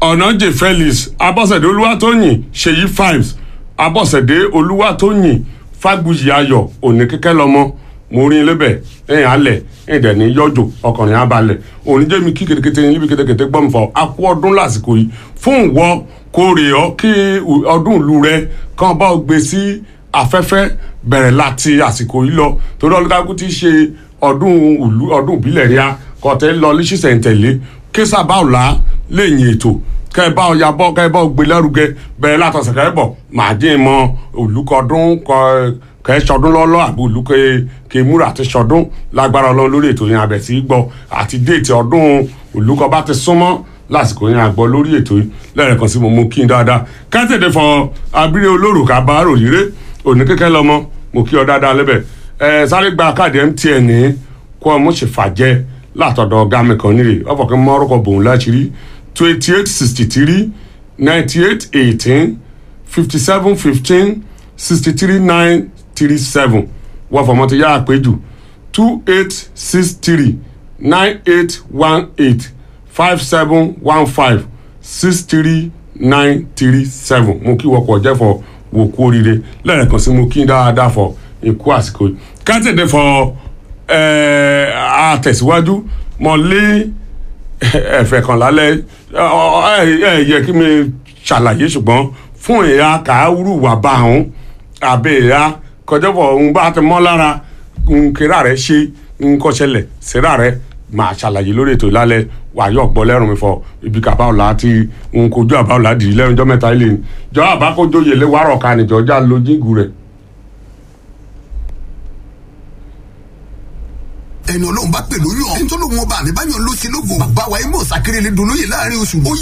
ọ̀nàjì felix abọ́sẹ̀dé olúwatóyìn ṣèyí fives abọ́sẹ̀dé olúwatóyìn fágbùjì ayọ̀ òní kíkẹ́ lọ́mọ mo rí i lébẹ̀ ẹ̀yìn alẹ̀ ẹ̀yìn dẹ̀ ní yọjò ọkùnrin abalẹ̀ òní jẹ́mi kí ketekete yín níbi ketekete gbọ́ mi fọ akú ọdún lásìkò yìí fún ìwọ kórè ọ kí ọdún ìlú rẹ kàn bá ọ gbé sí afẹ́fẹ́ bẹ̀rẹ̀ láti àsìkò yìí lọ torí ọlọ́dàkú ti ṣe ọdún ìlú ọdún ìbílẹ̀ ríà kọ̀tẹ́ lọ lísìsẹ̀ntẹ̀lé késà báwòlá lẹ́yìn ètò kẹ́ ẹ bá ọ ya bọ́ kẹ́ ẹ bá ọ gbé lárugẹ bẹ̀rẹ̀ látọ̀sẹ̀ kẹ́ ẹ bọ̀ màá dín in mọ olùkọ́dún kẹ́ ẹ sọdún lọ́lọ́ àbí olùkọ́ kẹ́ múra àti sọdún lágbára ọlọ́run lórí ètò yẹn abẹ̀ sí gbọ́ àti déètì ọdún olùkọ́ bá ti súnmọ́ lásìkò yẹn àgbọ̀ lórí ètò yìí lẹ́ẹ̀kan sí mo mú kí n dáadáa kẹ́tẹ̀dẹ̀ fọ abílẹ̀ olóró ká bá rò yíré òní kékeré lọ́mọ mo kí ọ dáadáa lẹ́bẹ̀ ẹ sáré gba káàdì mtn ní kó ọmọ ṣe fàjẹ́ látọ̀dọ̀ ọ̀gá mi kan nílé ọ̀fọ̀ kí n mọ orúkọ bòun láṣìírí twenty eight sixty three ninety eight eighteen fifty seven fifteen sixty three nine three seven wọ́n fọmọ ti yá àpéjù two eight six three nine eight one eight five seven one five six three nine three seven mo kí wọ́pọ̀ jẹ́ fọ wò kú oríire lẹ́ẹ̀kan sí mo kí dáadáa fọ ikú àsìkò yìí kátìdé fọ àtẹ̀síwájú mọ lé ẹ̀fẹ̀ kan lálẹ́ ẹ yẹ kí mi ṣàlàyé ṣùgbọ́n fún ìyá kàáwúrú wà bá àwọn àbẹ̀ ìyá kọjá fọ òun bá ti mọ́ lára nkérà rẹ ṣe nkọ́ṣẹlẹ̀ síra rẹ máa ṣàlàyé lórí ètò ìlálẹ̀ wàyọ̀ gbọ́ lẹ́rùn mi fọ ibi kàbá ọ̀la àti nkojú àbá ọ̀la dì í lẹ́rùn jọ́ mẹ́ta ilé ni jọ́ àbákójó yẹlé wàrọ̀ ká nìjọ́ já lójígù rẹ̀. ẹni ọlọ́run bá pè lórí ọ̀ ẹni tó lóun ọba àmì báyọ̀ ló ṣe lógo bàbá wa imo sakirele dolóye láàrin oṣù ó